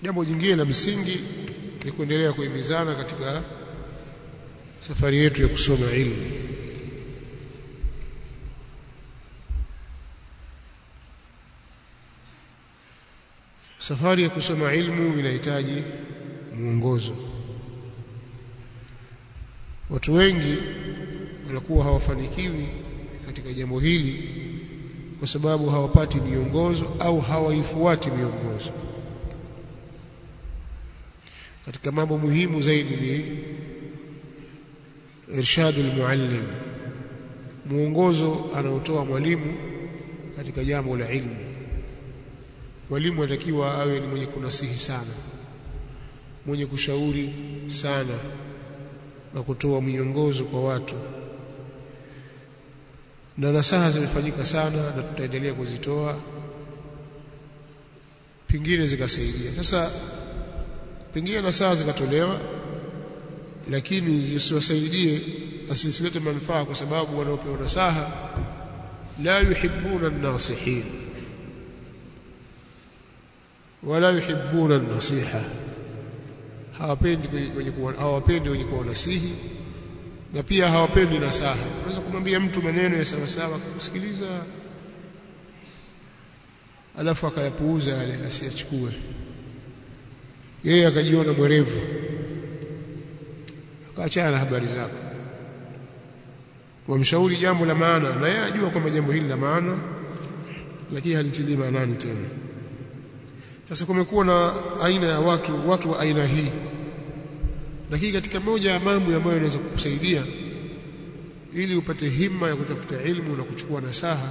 jambo jingine la msingi ni kuendelea kuhimizana katika safari yetu ya kusoma ilmu safari ya kusoma ilmu inahitaji mwongozo watu wengi wanakuwa hawafanikiwi katika jambo hili kwa sababu hawapati miongozo au hawaifuati miongozo katika mambo muhimu zaidi ni irshadu almuallim muongozo anaotoa mwalimu katika jambo la ilmu mwalimu anatakiwa awe ni mwenye kunasihi sana mwenye kushauri sana na kutoa miongozo kwa watu na nasaha zimefanyika sana na tutaendelea kuzitoa pingine zikasaidia sasa pengine nasaha zikatolewa lakini zisiwasaidie asisilete manufaa kwa sababu wanaopewa nasaha la yuhibbuna an-nasihin wala yuhibbuna an-nasiha hawapendi wenye kuwa hawapendi wenye kuwa nasihi na pia hawapendi nasaha unaweza kumwambia mtu maneno ya sawa sawa kusikiliza alafu akayapuuza yale asiyachukue yeye akajiona mwerevu akaachana na habari zako wamshauri jambo la maana na yeye anajua kwamba jambo hili la maana lakini halitilii maanani tena sasa kumekuwa na aina ya watu watu wa aina hii lakini katika moja ya mambo ambayo yanaweza kukusaidia ili upate himma ya kutafuta ilmu na kuchukua nasaha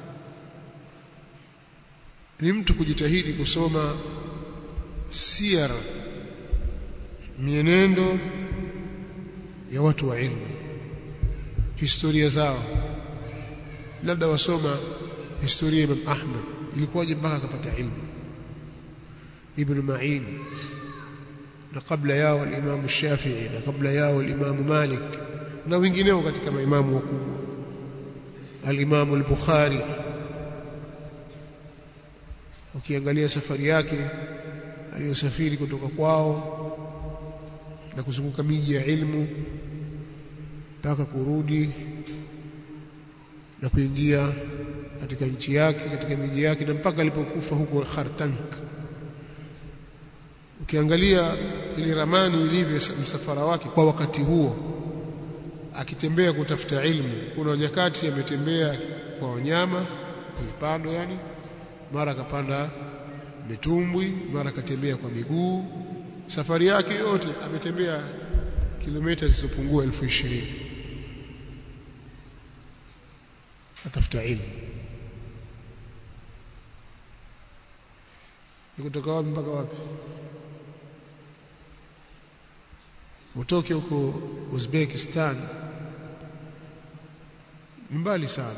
ni mtu kujitahidi kusoma siyar mienendo ya watu wa ilmu historia zao labda wasoma historia ya Imam Ahmad ilikuwaje mpaka akapata ilmu Ibn Ma'in na kabla yao al-Imam Shafi'i na kabla yao al-Imam Malik na wengineo katika maimamu wakubwa al-Imam al-Bukhari ukiangalia safari yake aliyosafiri kutoka kwao na kuzunguka miji ya ilmu mpaka kurudi na kuingia katika nchi yake katika miji yake na mpaka alipokufa huko Khartank ukiangalia ile ramani ilivyo msafara wake kwa wakati huo akitembea kutafuta ilmu kuna nyakati ametembea kwa wanyama vipando yani mara akapanda mitumbwi mara akatembea kwa miguu safari yake yote ametembea kilomita zisizopungua elfu ishirini atafuta ilmu ni kutoka wapi mpaka wapi utoke huko Uzbekistan ni mbali sana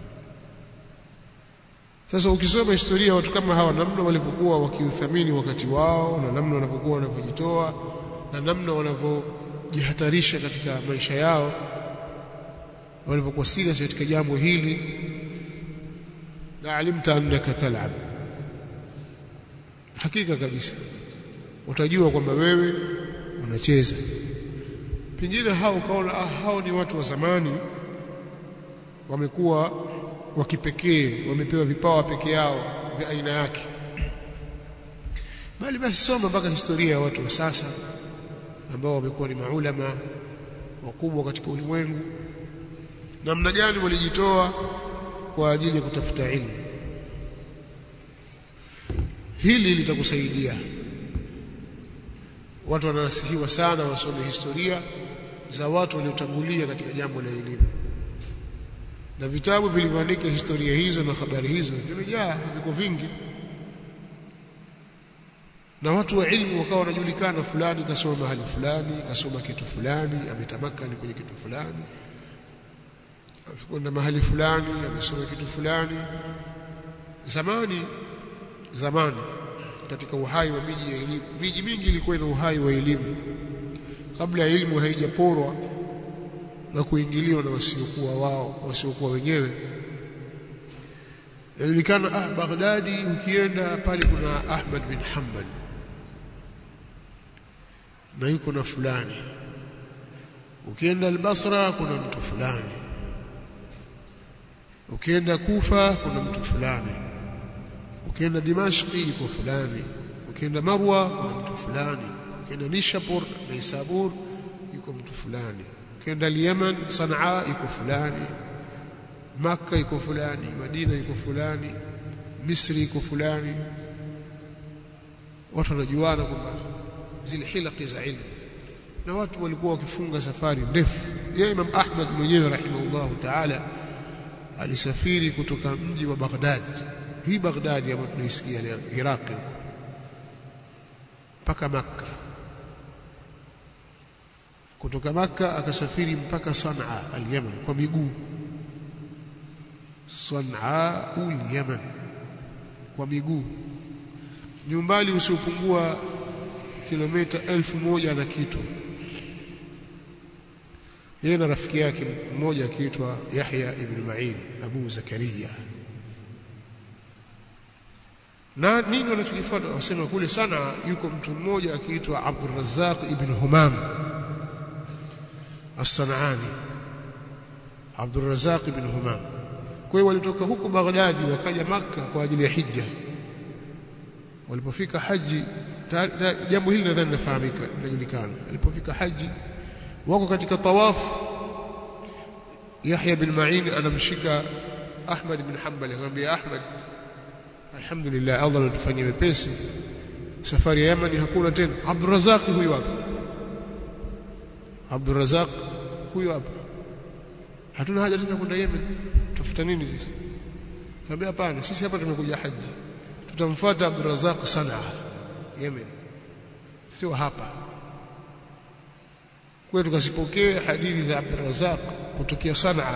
sasa ukisoma historia ya watu kama hawa namna walivyokuwa wakiuthamini wakati wao na namna wanavyokuwa wanavyojitoa na namna wanavyojihatarisha katika maisha yao walivyokuwa serious katika jambo hili la alimta annaka tal'ab hakika kabisa utajua kwamba wewe unacheza pengine hao ukaona ah, hao ni watu wa zamani wamekuwa wa kipekee wamepewa vipawa peke yao vya aina yake bali basi soma mpaka historia ya watu wa sasa ambao wamekuwa ni maulama wakubwa katika ulimwengu namna gani walijitoa kwa ajili ya kutafuta ilmu hili litakusaidia watu wananasihiwa sana wasome historia za watu waliotangulia katika jambo la elimu na vitabu vilivyoandika historia hizo na habari hizo vimejaa viko vingi na watu wa ilmu wakawa wanajulikana fulani kasoma mahali fulani kasoma kitu fulani ametamakani kwenye kitu fulani amekwenda mahali fulani amesoma kitu fulani zamani zamani katika uhai wa miji ya elimu miji mingi ilikuwa ina uhai wa elimu kabla ya elimu haijaporwa na kuingiliwa na wasiokuwa wao wasiokuwa wenyewe inajulikana ah Baghdadi ukienda pale kuna Ahmad bin Hanbal na yuko na fulani ukienda al-Basra kuna mtu fulani ukienda Kufa kuna mtu fulani ukienda Dimashqi yuko fulani ukienda Marwa kuna mtu fulani ukienda Nishapur na Isabur yuko mtu fulani ukienda Yemen Sanaa yuko fulani Makka yuko fulani Madina yuko fulani Misri yuko fulani watu wanajuana kwamba zile hilaki za ilmu na watu walikuwa wakifunga safari ndefu ya Imam Ahmad mwenyewe rahimahullahu ta'ala alisafiri kutoka mji wa Baghdad hii Baghdad ambayo tunaisikia leo Iraq mpaka Makka kutoka Makka akasafiri mpaka Sanaa al-Yaman kwa miguu Sanaa al-Yaman kwa miguu ni umbali usiopungua kilomita elfu moja na kitu yeye na rafiki yake mmoja akiitwa Yahya ibn Ma'in Abu Zakaria na nini wanachokifuata wasema kule sana yuko mtu mmoja akiitwa Abdul Razzaq ibn Humam As-Sanani Abdul Razzaq ibn Humam kwa hiyo walitoka huko Baghdadi wakaja maka kwa ajili ya hija walipofika haji jambo hili nadhani linafahamika linajulikana alipofika haji wako katika tawafu Yahya bin Ma'in anamshika Ahmad bin Hanbal akamwambia Ahmad alhamdulillah Allah anatufanyia wepesi safari ya Yemen hakuna tena Abdurrazzaq huyu hapa Abdurrazzaq huyu hapa hatuna haja tena kwenda Yemen tafuta nini sisi kaambia hapana sisi hapa tumekuja haji tutamfuata Abdurrazzaq Sanaa Yemen sio hapa kwa tukasipokee hadithi za Abdurrazzaq kutokea Sanaa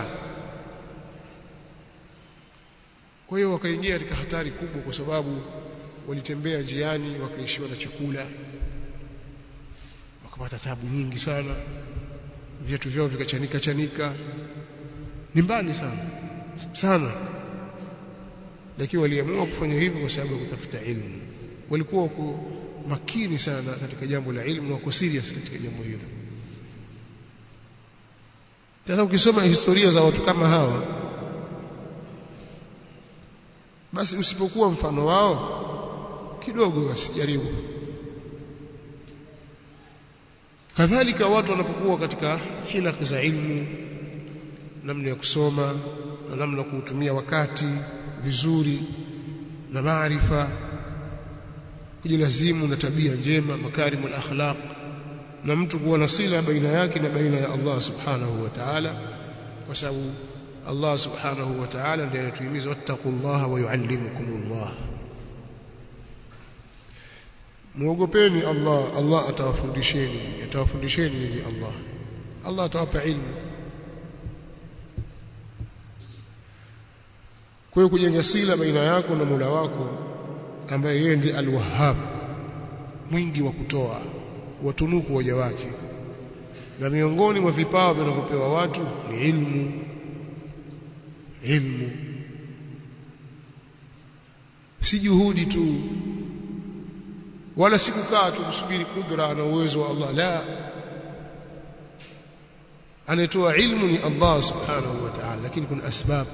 kwa hiyo wakaingia katika hatari kubwa kwa sababu walitembea njiani wakaishiwa na chakula wakapata tabu nyingi sana viatu vyao vikachanika chanika ni mbali sana sana lakini waliamua kufanya hivyo kwa sababu ya kutafuta ilmu walikuwa wako makini sana katika jambo la ilmu na wako serious katika jambo hilo sasa ukisoma historia za watu kama hawa basi usipokuwa mfano wao kidogo basi jaribu kadhalika watu wanapokuwa katika hilaki za ilmu namna ya kusoma na namna ya kuutumia wakati vizuri na maarifa kujilazimu na tabia njema makarimul akhlaq na mtu kuwa na sila baina yake na baina ya Allah subhanahu wa ta'ala kwa sababu Allah subhanahu wa ta'ala ndiye anatuhimiza wattaqullaha wa yuallimukumullah muogopeni Allah Allah atawafundisheni atawafundisheni nyinyi Allah Allah atawapa ilmu kwa hiyo kujenga sila baina yako na Mola wako ambaye yeye ndiye al-Wahhab mwingi wa kutoa watunuku waja wake na miongoni mwa vipawa vinavyopewa watu ni ilmu ilmu si juhudi tu wala si kukaa tu kusubiri kudra na uwezo wa Allah la anatoa ilmu ni Allah subhanahu wa ta'ala lakini kuna asbab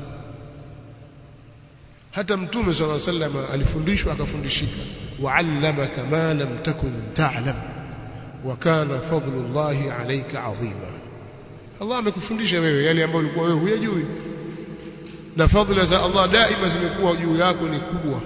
hata mtume صلى الله عليه وسلم alifundishwa akafundishika wa'allamaka ma lam takun ta'lam wa kana fadlullahi alayka azima Allah amekufundisha wewe yale ambayo ulikuwa wewe huyajui na fadhila za Allah daima zimekuwa juu yako ni kubwa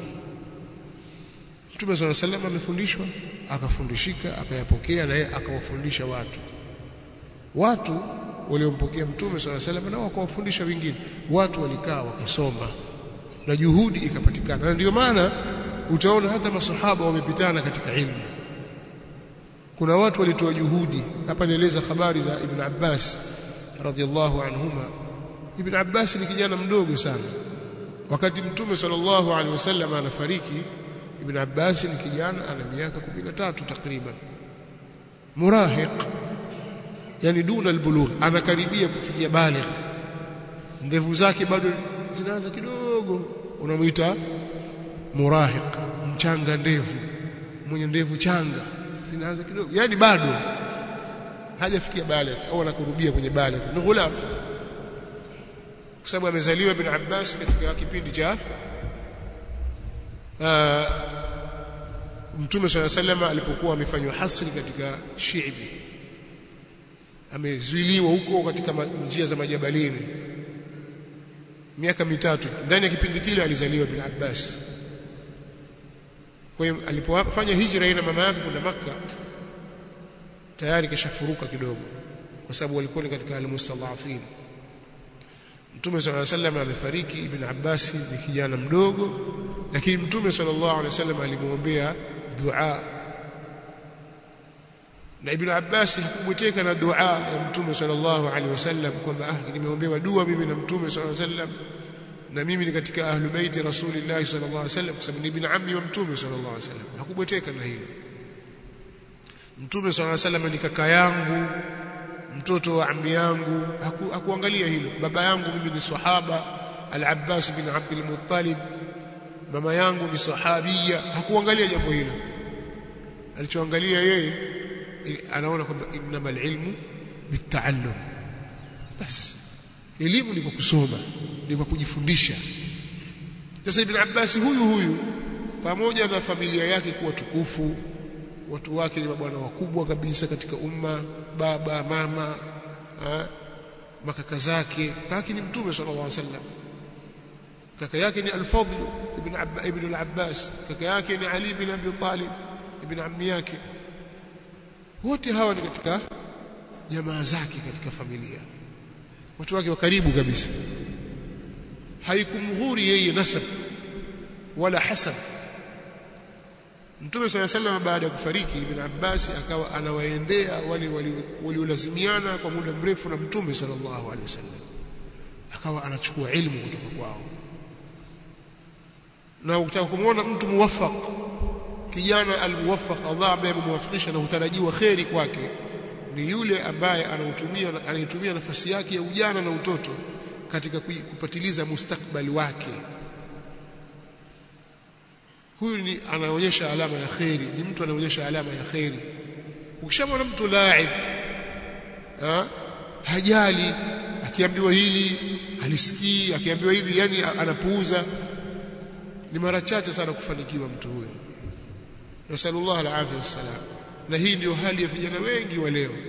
Mtume صلى الله عليه وسلم amefundishwa akafundishika akayapokea na yeye akawafundisha watu watu waliompokea Mtume صلى الله عليه وسلم na wakawafundisha wengine watu walikaa wakasoma na juhudi ikapatikana na ndio maana utaona hata masahaba wamepitana katika ilmu kuna watu walitoa juhudi hapa nieleza habari za Ibn Abbas radhiallahu anhuma Ibn Abbas ni kijana mdogo sana wakati mtume sallallahu alaihi wasallam anafariki Ibn Abbas ni kijana ana miaka 13 takriban murahiq yani duna albulugh anakaribia kufikia baligh ndevu zake bado zinaanza kidogo unamuita murahiq mchanga ndevu mwenye ndevu changa zinaanza kidogo yani bado hajafikia baligh au anakurubia kwenye baligh ni ghulam kwa sababu amezaliwa ibn Abbas katika kipindi cha Mtume swalla sallama alipokuwa amefanywa hasri katika Shiibi amezuiliwa huko katika njia za majabalini miaka mitatu ndani ya kipindi kile alizaliwa ibn Abbas kwa hiyo alipofanya hijra na mama yake kwenda Makka tayari kashafuruka kidogo kwa sababu walikuwa ni katika almustadhafin Mtume صلى الله عليه وسلم amefariki Ibn Abbas ni kijana mdogo lakini Mtume sallallahu alaihi wasallam alimwombea dua na Ibn Abbas hakubweteka na dua ya Mtume sallallahu alaihi wasallam kwamba ah nimeombewa dua mimi na Mtume sallallahu alaihi wasallam na mimi ni katika ahlu baiti Rasulillah sallallahu alaihi wasallam kwa sababu ni ibn ammi wa Mtume sallallahu alaihi wasallam hakubweteka na hilo Mtume sallallahu alaihi wasallam ni kaka yangu mtoto wa ammi yangu haku, hakuangalia hilo baba yangu mimi ni sahaba al-Abbas bin Abdul Muttalib mama yangu ni sahabia hakuangalia jambo hilo alichoangalia yeye anaona kwamba innamal ilmu bitaallum basi elimu ni kwa kusoma ni kwa kujifundisha sasa ibn Abbas huyu huyu pamoja na familia yake kuwa tukufu watu wake ni mabwana wakubwa kabisa katika umma baba mama ha, makaka zake kaka ni mtume sallallahu alaihi wasallam kaka yake ni al-Fadl ibn Abba ibn al-Abbas kaka yake ni Ali ibn Abi Talib ibn ammi yake wote hawa ni katika jamaa zake katika familia watu wake wa karibu kabisa haikumghuri yeye nasab wala hasab Mtume swalla sallam baada ya kufariki Ibn Abbas akawa anawaendea wale waliolazimiana kwa muda mrefu na Mtume sallallahu alaihi wasallam akawa anachukua ilmu kutoka kwao na ukitaka kumwona mtu muwaffaq kijana almuwaffaq Allah ambaye amemwafikisha na hutarajiwa kheri kwake ni yule ambaye anautumia anaitumia nafasi yake ya ujana na utoto katika kupatiliza mustakbali wake huyu ni anaonyesha alama ya kheri ni mtu anaonyesha alama ya kheri ukishamwona mtu laib ha? hajali akiambiwa hili halisikii akiambiwa hivi yani anapuuza ni mara chache sana kufanikiwa mtu huyo nasallallahu alaihi wasallam na hii ndio hali ya vijana wengi wa leo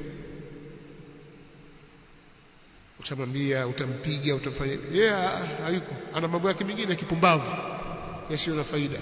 utamwambia utampiga utamfanya yeye yeah, hayuko ana mambo yake mengine kipumbavu yasiyo na faida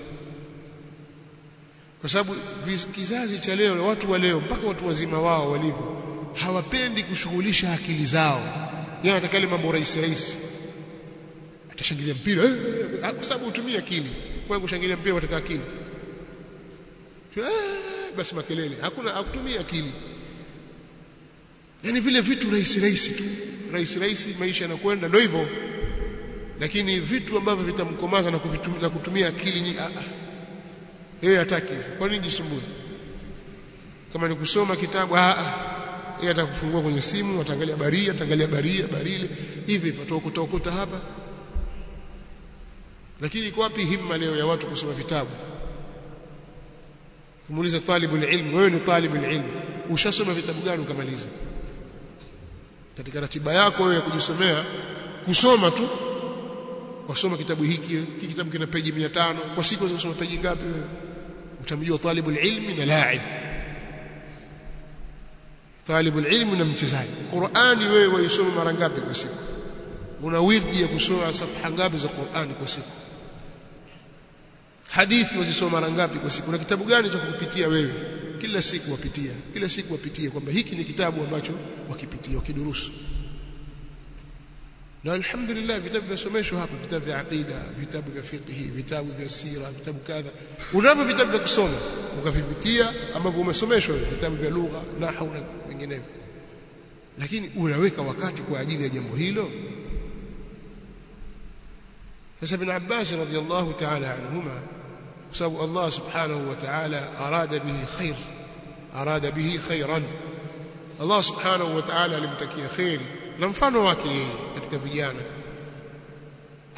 kwa sababu kizazi cha leo watu wa leo mpaka watu wazima wao walivyo hawapendi kushughulisha akili zao yeye anataka ile mambo rahisi rahisi atashangilia mpira eh, kwa sababu hutumia akili kwa kushangilia mpira wataka akili eh, basi makelele hakuna hakutumia akili yani vile vitu rahisi rahisi tu rahisi rahisi maisha yanakwenda ndio hivyo lakini vitu ambavyo vitamkomaza na, na kutumia akili nyingi ah yeye hataki kwa nini jisumbue kama ni kusoma kitabu ah yeye atakufungua kwenye simu ataangalia baria ataangalia baria barile hivi hivyo ataokota hapa lakini iko wapi himma leo ya watu kusoma vitabu kumuuliza talibu ilmu wewe ni talibu ilmu ushasoma vitabu gani ukamaliza katika ratiba yako wewe ya kujisomea kusoma tu wasoma kitabu hiki hiki kitabu kina peji 500 kwa siku unasoma peji ngapi wewe utamjua talibul ilmi na laib talibul ilmi na mchezaji Qur'ani wewe waisoma mara ngapi kwa siku una wirdi ya kusoma safha ngapi za Qur'ani kwa siku hadithi wazisoma mara ngapi kwa siku na kitabu gani cha kupitia wewe kila siku wapitia kila siku wapitia kwamba hiki ni kitabu ambacho wakipitia wakidurusu na alhamdulillah vitabu vyasomeshwa hapa vitabu vya aqida vitabu vya fiqh vitabu vya sira vitabu kadha unavyo vitabu vya kusoma ukavipitia ambavyo umesomeshwa vitabu vya lugha nahwu na vinginevyo lakini unaweka wakati kwa ajili ya jambo hilo sasa ibn Abbas radhiyallahu ta'ala anhuma kwa sababu Allah subhanahu wa ta'ala arada bihi khair arada bihi khairan Allah subhanahu wa ta'ala alimtakia khairi na mfano wake yeye katika vijana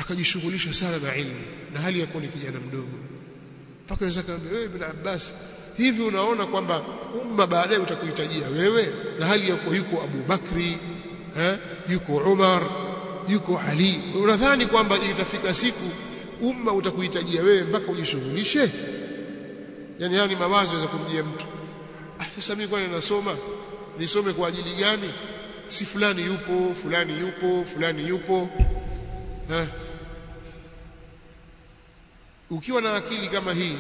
akajishughulisha sana na ilmu na hali ya kuwa ni kijana mdogo mpaka wenzake akamwambia wewe ibn Abbas hivi unaona kwamba umma baadaye utakuhitajia wewe na hali yako yuko Abu Bakri eh, yuko Umar yuko Ali unadhani kwamba itafika siku umma utakuhitajia wewe mpaka ujishughulishe yani yani mawazo ya kumjia mtu ah sasa mimi kwani nasoma nisome kwa ajili gani si fulani yupo fulani yupo fulani yupo eh ukiwa na akili kama hii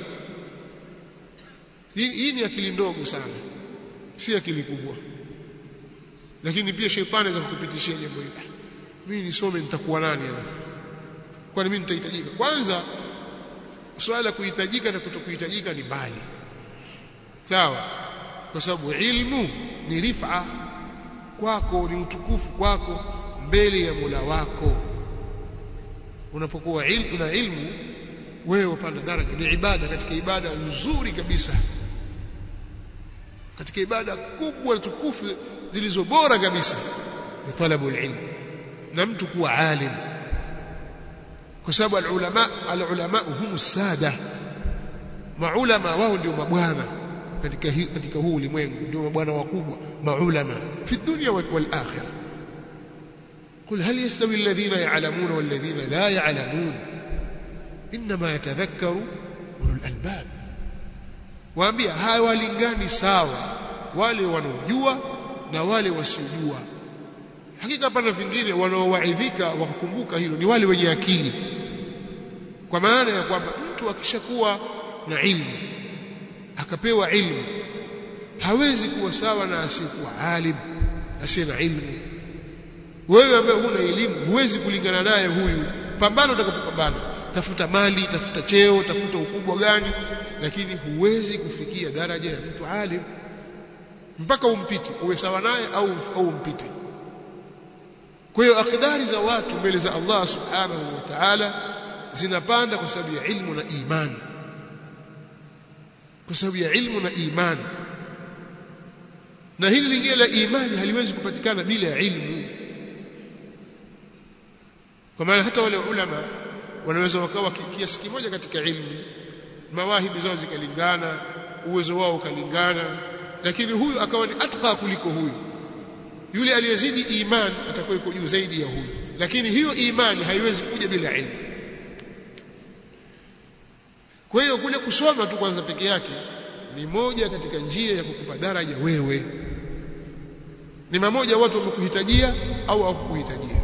hii, hii ni akili ndogo sana si akili kubwa lakini pia shetani anaweza kukupitishia jambo hili mimi nisome nitakuwa nani alafu kwani mimi nitahitajika kwanza swala la kuhitajika na kutokuhitajika ni mbali sawa kwa sababu ilmu ni rifa kwako ni utukufu kwako mbele ya Mola wako unapokuwa ilmu una ilmu wewe upanda daraja ni ibada katika ibada nzuri kabisa katika ibada kubwa na tukufu zilizo bora kabisa ni talabu ilmu na mtu kuwa alim kwa sababu alulama alulama hum sada maulama wao ndio mabwana katika hi, katika huu ulimwengu ndio mabwana wakubwa maulama fi dunya wal akhirah قل هل يستوي الذين يعلمون والذين لا يعلمون انما يتذكر اولو الالباب waambia hawalingani sawa wale wanaojua na wale wasiojua hakika pana vingine wanaowaidhika wakakumbuka hilo ni wale wenye akili kwa maana ya kwamba mtu akishakuwa na ilmu akapewa ilmu hawezi kuwa sawa na asiyekuwa alim asiye na ilmu wewe ambaye huna elimu huwezi kulingana naye huyu pambana utakapopambana tafuta mali tafuta cheo tafuta ukubwa gani lakini huwezi kufikia daraja ya mtu alim mpaka umpite uwe sawa naye au au umpite kwa hiyo akidari za watu mbele za Allah subhanahu wa ta'ala zinapanda kwa sababu ya ilmu na imani kwa sababu ya ilmu na imani na hili lingine la imani haliwezi kupatikana bila ya ilmu kwa maana hata wale ulama wanaweza wakawa kiasi kimoja katika ilmu mawahibi zao zikalingana uwezo wao ukalingana lakini huyu akawa ni atqa kuliko huyu yule aliyezidi imani atakuwa yuko juu zaidi ya huyu lakini hiyo imani haiwezi kuja bila ilmu kwa hiyo kule kusoma tu kwanza peke yake ni moja katika njia ya kukupa daraja wewe ni mamoja watu wamekuhitajia au hawakukuhitajia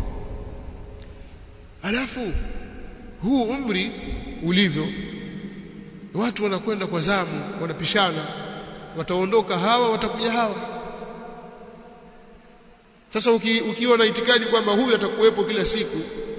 alafu huu umri ulivyo watu wanakwenda kwa zamu wanapishana wataondoka hawa watakuja hawa sasa uki, ukiwa na itikadi kwamba huyu atakuwepo kila siku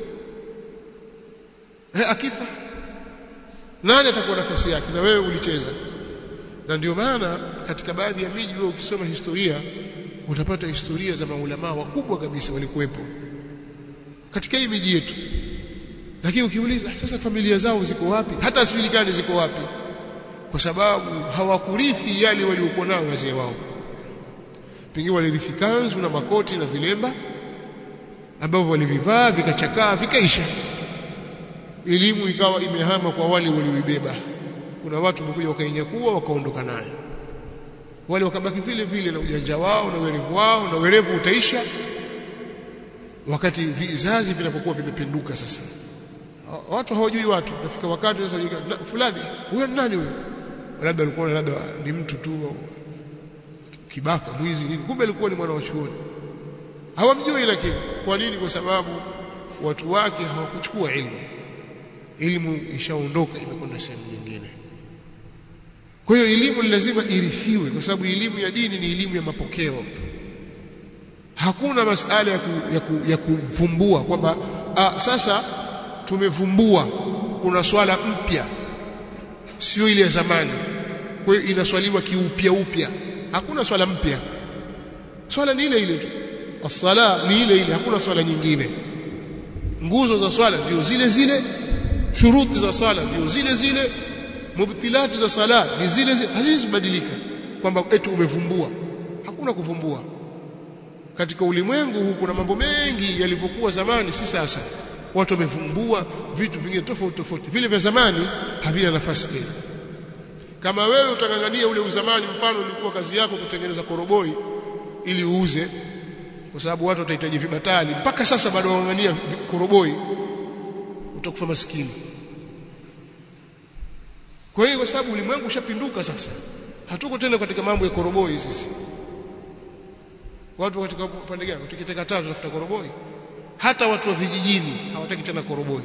eh, akifa nani atakuwa nafasi yake na wewe ulicheza na ndio maana katika baadhi ya miji wewe ukisoma historia utapata historia za maulamaa wakubwa kabisa walikuwepo katika hii miji yetu lakini ukiuliza sasa familia zao ziko wapi hata sijulikani ziko wapi kwa sababu hawakurithi yale waliokuwa nao wazee wao pengine walirithi kanzu na makoti na vilemba ambavyo walivivaa vikachakaa vikaisha elimu ikawa imehama kwa wale walioibeba kuna watu wamekuja wakainyakua wakaondoka nayo wale wakabaki vile vile na ujanja wao na werevu wao na werevu utaisha wakati vizazi vinapokuwa vimepinduka sasa watu hawajui watu nafika wakati sasa fulani huyo ni nani huyo labda alikuwa labda ni mtu tu kibaka mwizi nini kumbe alikuwa ni mwana wa chuoni hawamjui lakini kwa nini kwa sababu watu wake hawakuchukua ilmu elimu ishaondoka imekwenda sehemu nyingine kwa hiyo elimu lazima irithiwe kwa sababu elimu ya dini ni elimu ya mapokeo hakuna masala ya, ku, ya, ku, ya kuvumbua kwamba sasa tumevumbua kuna swala mpya sio ile ya zamani kwa hiyo inaswaliwa kiupya upya hakuna swala mpya swala ni ile ile tu as-sala ni ile ile hakuna swala nyingine nguzo za swala ndio zile zile shuruti za swala ndio zile zile mubtilati za sala ni zile zile hazizibadilika kwamba eti umevumbua hakuna kuvumbua katika ulimwengu huu kuna mambo mengi yalivyokuwa zamani si sasa watu wamevumbua vitu vingine tofauti tofauti vile vya zamani havina nafasi tena kama wewe utangangania ule uzamani mfano ulikuwa kazi yako kutengeneza koroboi ili uuze kwa sababu watu watahitaji vibatali mpaka sasa bado wangangania koroboi utakufa maskini kwa hiyo kwa sababu ulimwengu ushapinduka sasa hatuko tena katika mambo ya koroboi sisi watu katika upande gani tukiteka tatu tafuta koroboi hata watu wa vijijini hawataki tena koroboi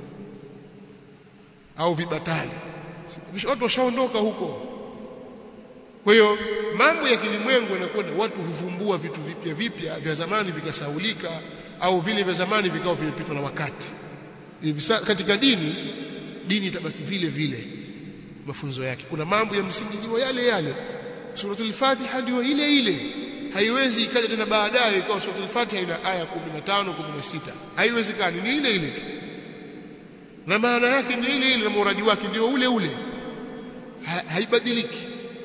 au vibatali watu washaondoka huko kwa hiyo mambo ya kilimwengu yanakwenda watu huvumbua vitu vipya vipya vya zamani vikasaulika au vile vya zamani vikao vimepitwa na wakati katika dini dini itabaki vile vile mafunzo yake kuna mambo ya msingi ndio yale yale suratul fatiha ndio ile ile haiwezi ikaja tena baadaye ikawa suratul fatiha ina aya 15 16 haiwezekani ni ile ile tu na maana yake ndio ile ile na muradi wake ndio ule ule ha, haibadiliki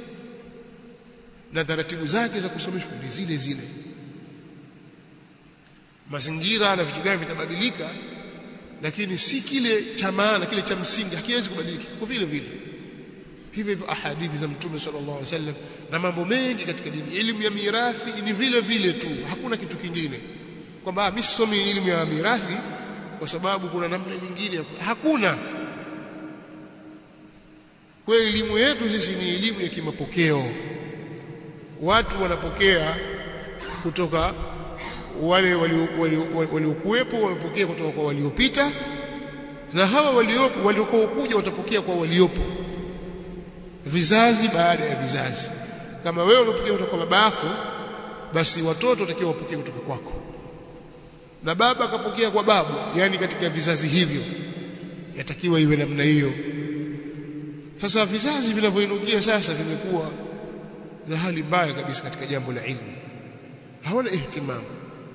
na taratibu zake za kusomeshwa ni zile zile mazingira na vitu gani vitabadilika lakini si kile cha maana kile cha msingi hakiwezi kubadilika kwa vile vile hivyo hivyo ahadithi za mtume sallallahu alaihi wasallam na mambo mengi katika dini elimu ya mirathi ni vile vile tu hakuna kitu kingine kwamba mimi sisomi elimu ya mirathi kwa sababu kuna namna nyingine hakuna kwa elimu yetu sisi ni elimu ya kimapokeo watu wanapokea kutoka wale waliokuwepo wamepokea kutoka kwa waliopita na hawa waliopo waliokuwa kuja watapokea kwa waliopo vizazi baada ya vizazi kama wewe unapokea kutoka kwa baba yako basi watoto watakiwa wapokee kutoka kwako na baba akapokea kwa babu yani katika vizazi hivyo yatakiwa iwe namna hiyo sasa vizazi vinavyoinukia sasa vimekuwa na hali mbaya kabisa katika jambo la ilmu hawana ihtimamu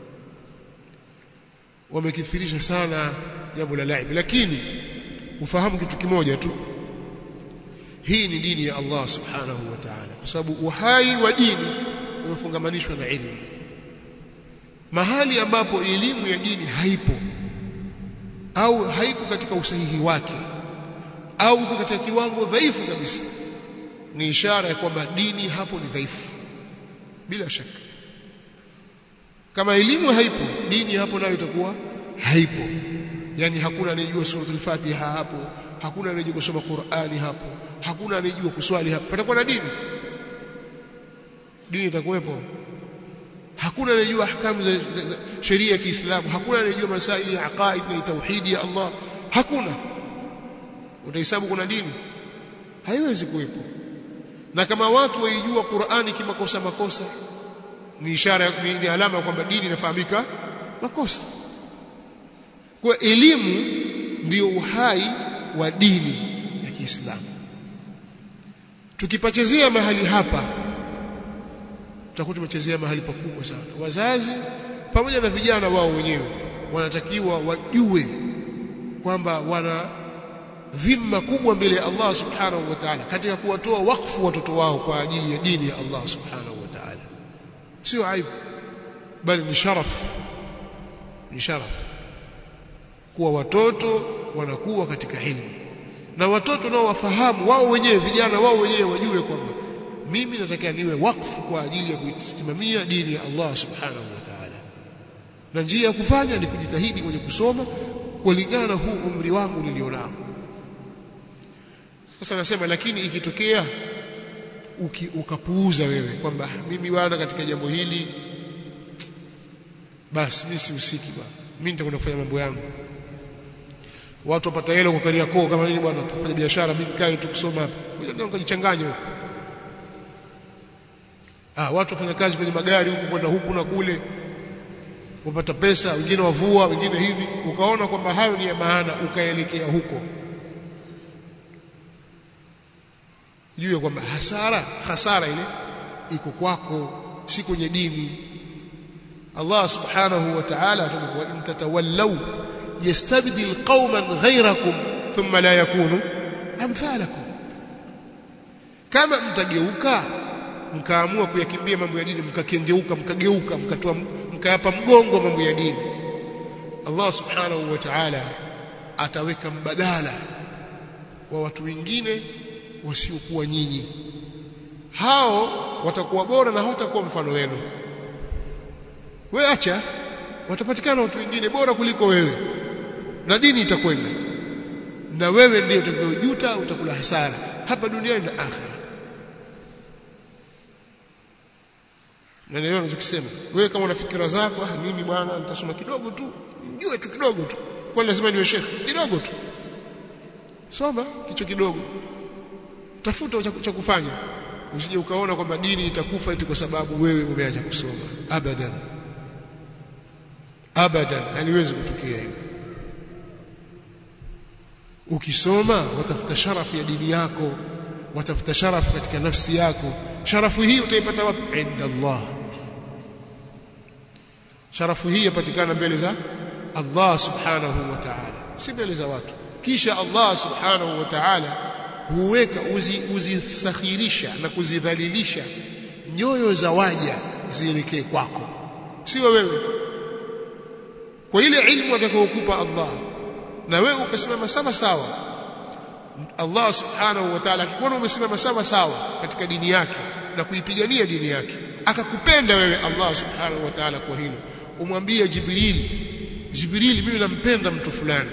wamekithirisha sana jambo la laibi lakini ufahamu kitu kimoja tu hii ni dini ya Allah subhanahu wa ta'ala kwa sababu uhai wa dini umefungamanishwa na ilmu mahali ambapo elimu ya dini haipo au haiko katika usahihi wake au iko katika kiwango dhaifu kabisa ni ishara ya kwamba dini hapo ni dhaifu bila shaka kama elimu haipo dini hapo nayo itakuwa haipo yani hakuna anayejua suratul fatiha hapo hakuna anayejua kusoma qurani hapo hakuna anayejua kuswali hapo patakuwa na dini dini itakuwepo hakuna anayejua ahkamu za, za, za sheria ya Kiislamu hakuna anayejua masaili ya aqaid na tauhidi ya Allah hakuna utahesabu kuna dini haiwezi kuwepo na kama watu waijua Qur'ani kimakosa makosa ni ishara ni, ni alama kwamba dini inafahamika makosa kwa elimu ndiyo uhai wa dini ya Kiislamu tukipachezea mahali hapa tutakuwa tumechezea mahali pakubwa sana wazazi pamoja na vijana wao wenyewe wanatakiwa wajue kwamba wana dhima kubwa mbele ya Allah subhanahu wa ta'ala katika kuwatoa wakfu watoto wao kwa ajili ya dini ya Allah subhanahu wa ta'ala sio aibu bali ni sharaf ni sharaf kuwa watoto wanakuwa katika ilmu na watoto nao wafahamu wao wenyewe vijana wao wenyewe wajue kwamba mimi nataka niwe wakfu kwa ajili ya kuisimamia dini ya Allah subhanahu wa ta'ala na njia ya kufanya ni kujitahidi kwenye kusoma kulingana na huu umri wangu nilionao sasa nasema lakini ikitokea uki, ukapuuza wewe kwamba mimi bwana katika jambo hili basi mimi sihusiki bwana mimi nitakwenda kufanya mambo yangu watu wapata hela kwa Kariakoo kama nini bwana tufanye biashara mimi kae tu kusoma hapa ngoja nikajichanganye huko ah watu wafanya kazi kwenye magari huku kwenda huku na kule wapata pesa wengine wavua wengine hivi ukaona kwamba hayo ni ya maana ukaelekea huko jue kwamba hasara hasara ile iko kwako si kwenye dini Allah subhanahu wa ta'ala atakuwa in tatawallaw yastabdil qauman ghayrakum thumma la yakunu amthalakum kama mtageuka mkaamua kuyakimbia mambo ya dini mkakengeuka mkageuka mkatoa mkayapa mgongo mambo ya dini Allah subhanahu wa ta'ala ataweka mbadala wa watu wengine wasiokuwa nyinyi hao watakuwa bora na hawatakuwa mfano wenu we acha watapatikana watu wengine bora kuliko wewe na dini itakwenda na wewe ndiye utakayojuta utakula hasara hapa duniani na akhera na leo ninachokisema wewe kama una fikira zako ah mimi bwana nitasoma kidogo tu njue tu kidogo tu kwa lazima niwe shekhi kidogo tu soma kicho kidogo tafuta cha kufanya usije ukaona kwamba dini itakufa eti kwa sababu wewe umeacha kusoma abadan abadan haliwezi kutokea hivyo ukisoma watafuta sharafu ya dini yako watafuta sharafu katika nafsi yako sharafu hii utaipata wapi inda Allah sharafu hii yapatikana mbele za Allah subhanahu wa ta'ala si mbele za watu kisha Allah subhanahu wa ta'ala huweka uzisakhirisha uzi na kuzidhalilisha nyoyo za waja zielekee kwako sio wewe kwa ile ilmu atakayokupa Allah na wewe ukasimama sawa sawa Allah subhanahu wa ta'ala akikuona umesimama sawa sawa katika dini yake na kuipigania dini yake akakupenda wewe Allah subhanahu wa ta'ala kwa hilo umwambie Jibril Jibril mimi nampenda mtu fulani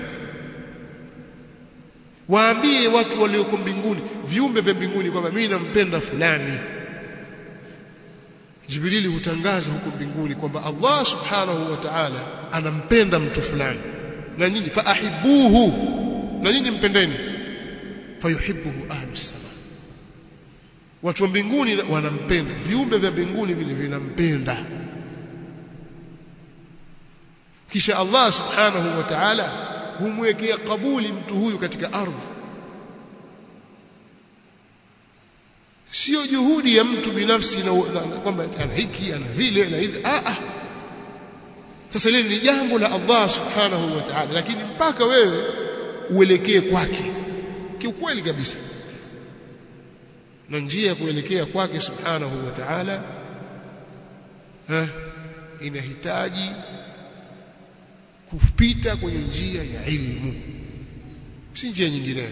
waambie watu walioko mbinguni viumbe vya mbinguni kwamba mimi nampenda fulani Jibrili hutangaza huko mbinguni kwamba Allah subhanahu wa ta'ala anampenda mtu fulani na nyinyi faahibuhu na nyinyi mpendeni fayuhibbuhu ahlus sama watu wa mbinguni wanampenda viumbe vya mbinguni vile vinampenda kisha Allah subhanahu wa ta'ala humwekea kabuli mtu huyu katika ardhi sio juhudi ya mtu binafsi na, na, na kwamba ana hiki ana vile na hivi ah ah sasa lile ni jambo la Allah subhanahu wa ta'ala lakini mpaka wewe uelekee kwake kiukweli kabisa na njia ya kuelekea kwake subhanahu wa ta'ala inahitaji kupita kwenye njia ya ilmu si njia nyingineyo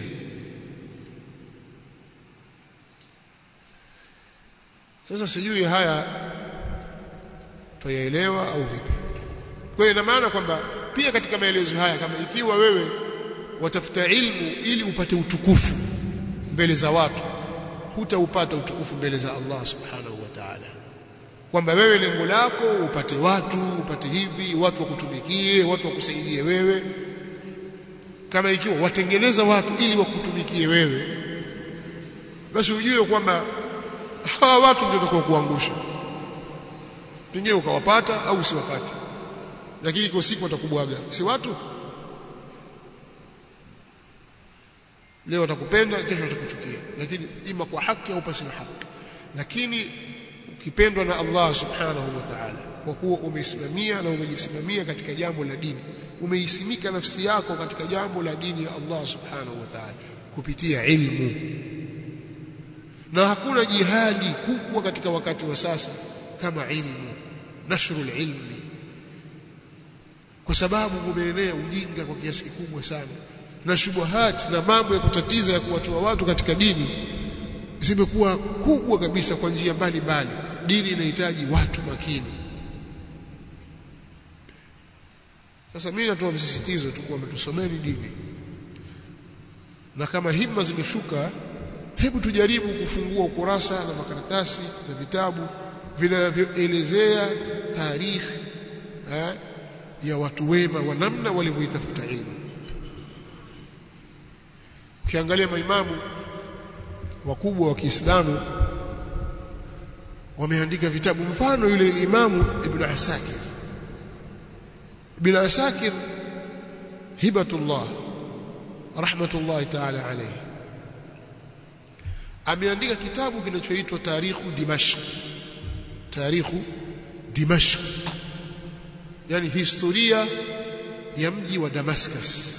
sasa sijui haya tuyaelewa au vipi kwa hiyo ina maana kwamba pia katika maelezo haya kama ikiwa wewe watafuta ilmu ili upate utukufu mbele za watu hutaupata utukufu mbele za Allah subhanahu wa ta'ala kwamba wewe lengo lako upate watu upate hivi watu wakutumikie watu wakusaidie wewe kama ikiwa watengeneza watu ili wakutumikie wewe basi ujue kwamba hawa watu ndio watakao kuangusha pengine ukawapata au usiwapate lakini kwa siku watakubwaga si watu leo watakupenda kesho watakuchukia lakini ima kwa haki au pasi na haki lakini ukipendwa na Allah subhanahu wa ta'ala kwa kuwa umesimamia na umejisimamia katika jambo la dini umeisimika nafsi yako katika jambo la dini ya Allah subhanahu wa ta'ala kupitia ilmu na hakuna jihadi kubwa katika wakati wa sasa kama ilmu nashrul ilmi kwa sababu umeenea ujinga kwa kiasi kikubwa sana na shubuhati na mambo ya kutatiza ya kuwatoa watu katika dini zimekuwa kubwa kabisa kwa njia mbalimbali dini inahitaji watu makini sasa mimi natoa msisitizo tu kwamba tusomeni dini na kama himma zimeshuka hebu tujaribu kufungua ukurasa na makaratasi na vitabu vinavyoelezea taarikhi ya watu wema wa namna walivyoitafuta ilmu ukiangalia maimamu wakubwa wa Kiislamu wameandika vitabu mfano yule imamu Ibn Asakir Ibn Asakir hibatullah rahmatullahi ta'ala alayhi ameandika kitabu kinachoitwa Tarikhu Dimashq Tarikhu Dimashq yani historia ya mji wa Damascus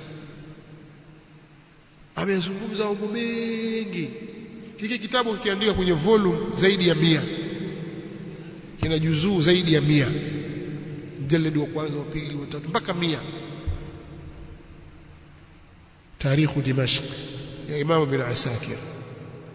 amezungumza mambo mengi hiki kitabu kikiandika kwenye volume zaidi ya mia kina juzuu zaidi ya mia mjaladi wa kwanza wa pili wa tatu mpaka mia tarikhu dimashq ya imam bin asakir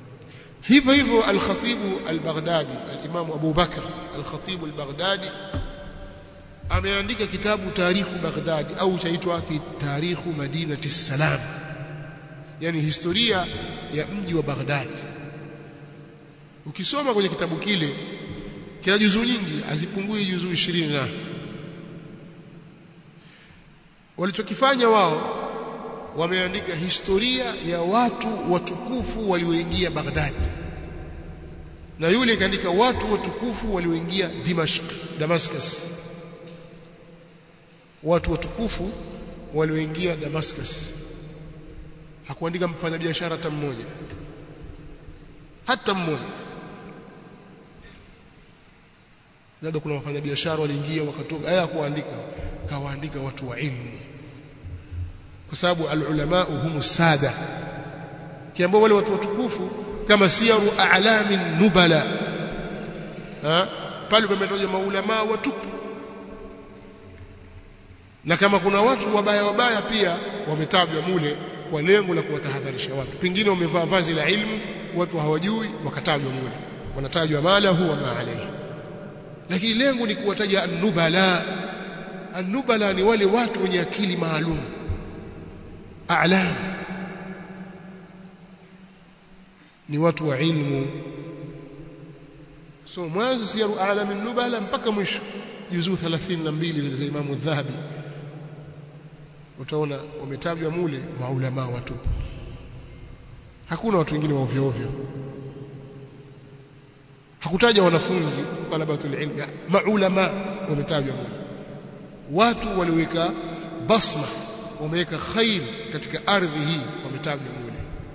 hivyo hivyo al-Khatib al-Baghdadi al-Imam Abu Bakr al-Khatib al-Baghdadi ameandika kitabu Tarikhu Baghdadi au chaitwa Tarikhu Madinati Salam yani historia ya mji wa Baghdadi ukisoma kwenye kitabu kile kina juzuu nyingi hazipungui juzuu 20 na walichokifanya wao wameandika historia ya watu watukufu walioingia Baghdad na yule kaandika watu watukufu walioingia Dimashq Damascus watu watukufu walioingia Damascus hakuandika mfanyabiashara hata mmoja hata mmoja labda kuna wafanyabiashara waliingia wakatoka haya kuandika kawaandika watu wa ilmu kwa sababu alulama humu sada kiambao wale watu watukufu kama siyaru a'lami nubala ha pale pametaja maulama watupu na kama kuna watu wabaya wabaya pia wametajwa mule kwa lengo la kuwatahadharisha watu pengine wamevaa vazi la ilmu watu hawajui wakatajwa mule wanatajwa mala huwa ma alayhi lakini lengo ni kuwataja an-nubala an-nubala ni wale watu wenye akili maalum a'lam ni watu wa ilmu so mwanzo siyaru a'lam an-nubala mpaka mwisho juzuu 32 zile za Imam Dhahabi utaona wametajwa mule maulama watupu hakuna watu wengine wa ovyo ovyo hakutaja wanafunzi talabatul ilmi maulama wametajwa mule watu walioweka basma wameweka khair katika ardhi hii wametajwa mule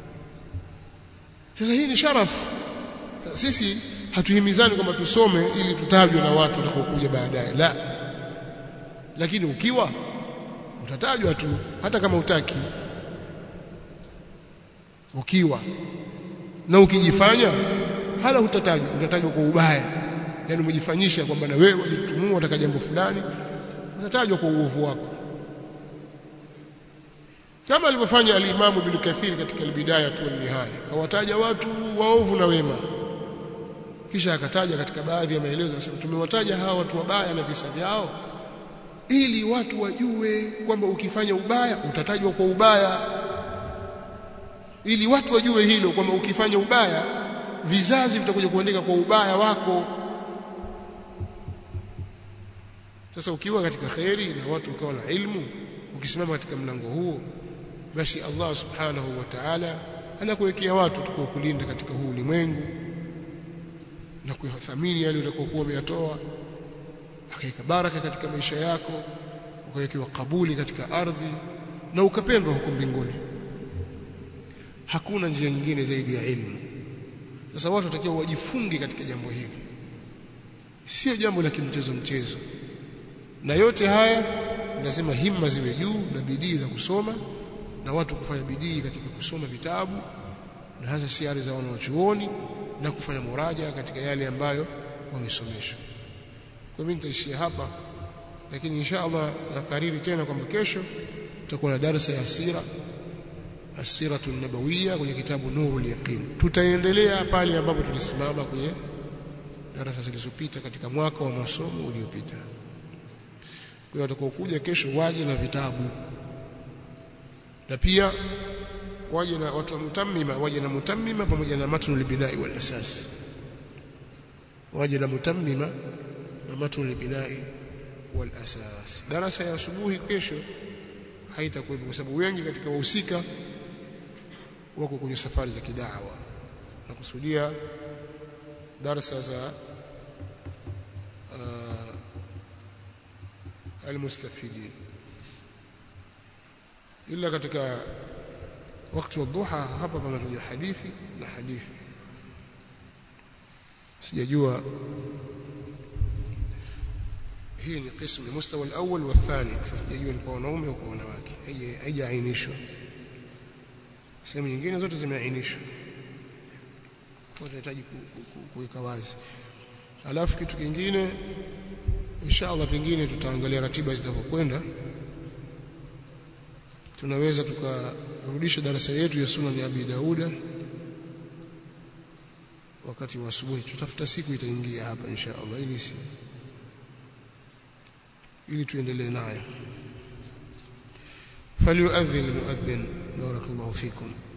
sasa hii ni sharafu sisi hatuhimizani kwamba tusome ili tutajwe na watu watakaokuja baadaye la lakini ukiwa utatajwa tu hata kama utaki ukiwa na ukijifanya hala utatajwa utatajwa kwa ubaya yani umejifanyisha kwamba na wewe ulitumua utaka jambo fulani utatajwa kwa uovu wako kama alivyofanya al-Imam Ibn Kathir katika al-Bidaya tu nihaya kawataja watu waovu na wema kisha akataja katika baadhi ya maelezo anasema tumewataja hawa watu wabaya na visa vyao ili watu wajue kwamba ukifanya ubaya utatajwa kwa ubaya ili watu wajue hilo kwamba ukifanya ubaya vizazi vitakuja kuandika kwa ubaya wako sasa ukiwa katika kheri na watu ukawa na ilmu ukisimama katika mlango huo basi Allah subhanahu wa ta'ala anakuwekea watu tukao kulinda katika huu ulimwengu na kuyathamini yale uliyokuwa umeyatoa akaweka baraka katika maisha yako ukawekewa kabuli katika ardhi na ukapendwa huko mbinguni hakuna njia nyingine zaidi ya ilmu sasa watu watakiwa wajifunge katika jambo hili sio jambo la kimchezo mchezo na yote haya lazima himma ziwe juu na bidii za kusoma na watu kufanya bidii katika kusoma vitabu na hasa siari za wanaochuoni na kufanya muraja katika yale ambayo wamesomeshwa kwa mimi nitaishia hapa lakini insha Allah nakariri tena kwamba kesho tutakuwa na darasa ya sira asiratu nabawiyya kwenye kitabu nurul yaqin tutaendelea pale ambapo tulisimama kwenye darasa zilizopita katika mwaka wa masomo uliopita kwa hiyo watakaokuja kesho waje na vitabu na pia waje na watu wa mutammima waje na mutammima pamoja na matnul binai wal asas waje na mutammima na matnul binai wal asas darasa ya asubuhi kesho haitakuwepo kwa sababu wengi katika wahusika wako kwenye safari za kidawa na kusudia darasa za uh, almustafidin ila katika wakati wa dhuha hapa panatoja hadithi na hadithi sijajua hii ni qismu mustawa al-awwal wa thani sasa sijajua ni kwa wanaume au kwa wanawake haijaainishwa sehemu nyingine zote zimeainishwa kwa tunahitaji kuweka wazi alafu kitu kingine inshallah pengine tutaangalia ratiba zitakapokwenda tunaweza tukarudisha darasa yetu ya sunan ya Abi Dauda wakati wa asubuhi tutafuta siku itaingia hapa insha Allah ili si ili tuendelee nayo فليؤذن المؤذن بارك الله فيكم